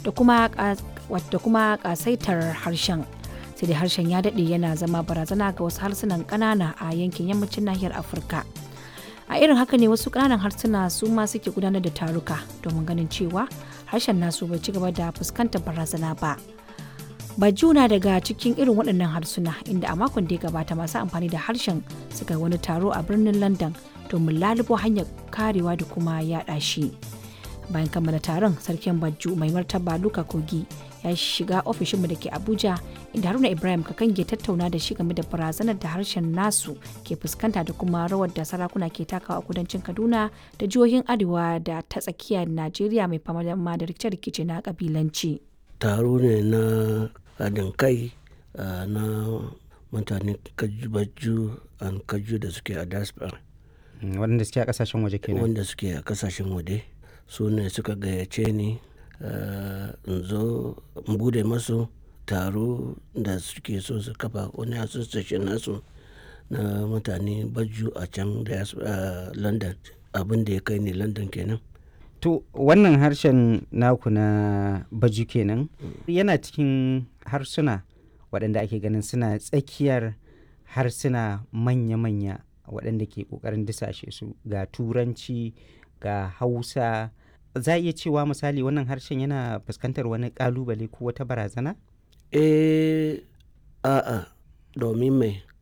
da kuma da kuma kasaitar harshen sai dai harshen ya daɗe yana zama barazana ga wasu harsunan ƙanana a yankin yammacin nahiyar afirka a irin haka ne wasu ƙananan harsuna su ma suke gudanar da taruka domin ganin cewa harshen nasu bai ci gaba da fuskantar barazana ba bajuna daga cikin irin waɗannan harsuna inda a makon da ya gabata masu amfani da harshen suka wani taro a birnin london domin lalubo hanyar karewa da kuma yaɗa shi bayan kammala taron sarkin bajju mai martaba luka kogi ya shiga ofishinmu da ke abuja inda haruna ibrahim kakange tattauna da shi game da barazanar da harshen nasu ke fuskanta da kuma rawar da sarakuna ke takawa a kudancin kaduna da jihohin arewa da ta tsakiyar najeriya mai fama da rikice-rikice na kabilanci taro ne na haɗin kai na mutane kaju an kaju da suke a diaspora waɗanda suke a ƙasashen waje kenan wanda suke a ƙasashen waje su ne suka gayyace ni in zo in bude masu taro da suke so su kafa wani association nasu na mutane baju a can da london abin da ya kai ne london kenan to wannan harshen naku na baju kenan yana cikin harsuna waɗanda ake ganin suna tsakiyar harsuna manya-manya waɗanda ke ƙoƙarin disashe su ga turanci ga hausa za a iya cewa misali wannan harshen yana fuskantar wani ƙalubale ko wata barazana? eh a'a domin mai